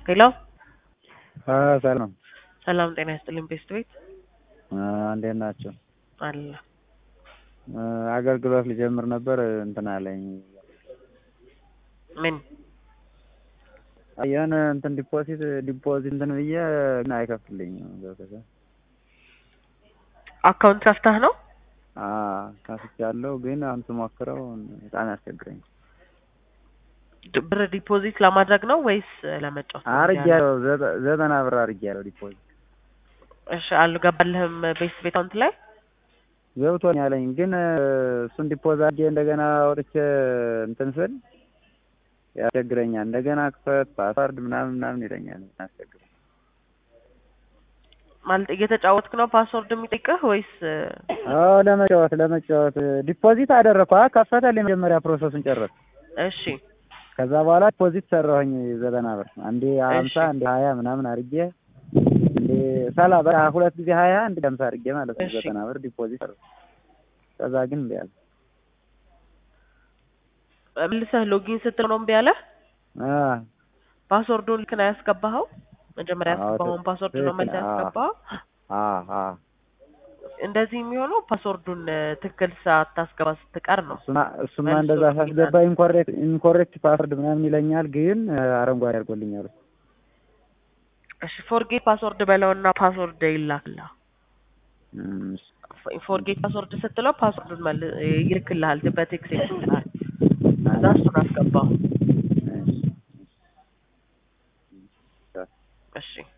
ሄሎ ሰላም ሰላም ጤና ይስጥልኝ ቤስት ቤት እንዴት ናቸው? አለ አገልግሎት ሊጀምር ነበር እንትን አለኝ ምን የሆነ እንትን ዲፖዚት ዲፖዚት እንትን ብዬ ግን አይከፍትልኝም። ገብቶሻል? አካውንት ከፍተህ ነው? ከፍቻለሁ ግን አሁን ስሞክረው በጣም ያስቸግረኝ። ድ- ብር ዲፖዚት ለማድረግ ነው ወይስ ለመጫወት? ነው? አርጌያለሁ ዘጠ- ዘጠና ብር አርጌያለሁ ዲፖዚት እሺ አልገባልህም ቤስት ቤት አካውንት ላይ? ገብቶኝ አለኝ ግን እሱን ዲፖዝ አድርጌ እንደገና ወጥቼ እንትን ስል ያስቸግረኛል። እንደገና ክፈት ፓስዋርድ ምናምን ምናምን ይለኛል። ያስቸግረኝ ማለት እየተጫወትክ ነው ፓስወርድ የሚጠይቅህ ወይስ አዎ ለመጫወት ለመጫወት ዲፖዚት አደረግኩ። አ ከፈተልኝ መጀመሪያ ፕሮሰሱን ጨረስ። እሺ ከዛ በኋላ ዲፖዚት ሰራሁኝ ዘጠና ብር አንዴ ሀምሳ እሺ። አንዴ ሀያ ምናምን አድርጌ እንዴ ሰላ በቃ ሁለት ጊዜ ሀያ አንድ ሀምሳ አድርጌ ማለት ነው እሺ። ዘጠና ብር ዲፖዚት ሰራሁ። ከዛ ግን እምቢ አለ። መልሰህ ሎጊን ስትል ነው እምቢ አለህ? አ ፓስወርዱን ልክ ነው ያስገባኸው? መጀመሪያ አዎ፣ ያስገባኸውን ፓስወርድ ነው መልሰህ ትክክል። አዎ። ያስገባኸው? አ አ እንደዚህ የሚሆነው ፓስወርዱን እ፣ ትክክል ሳታስገባ ስትቀር ነው። እሱማ እሱማ መልሶ እንደዛ ሎጊን ሳስገባ ኢንኮሬክት ኢንኮሬክት ፓስወርድ ምናምን ይለኛል፣ ግን አ፣ አረንጓዴ አድርጎልኛል። እሺ ፎርጌት ፓስወርድ በለውና ፓስወርድ ይላክልሃል። እም፣ ፎርጌት ፓስወርድ ስትለው ፓስወርዱን መል ይልክልሃል በቴክስት ይልክልሃል። ከዛ እሱን አስገባው። እሺ። እሺ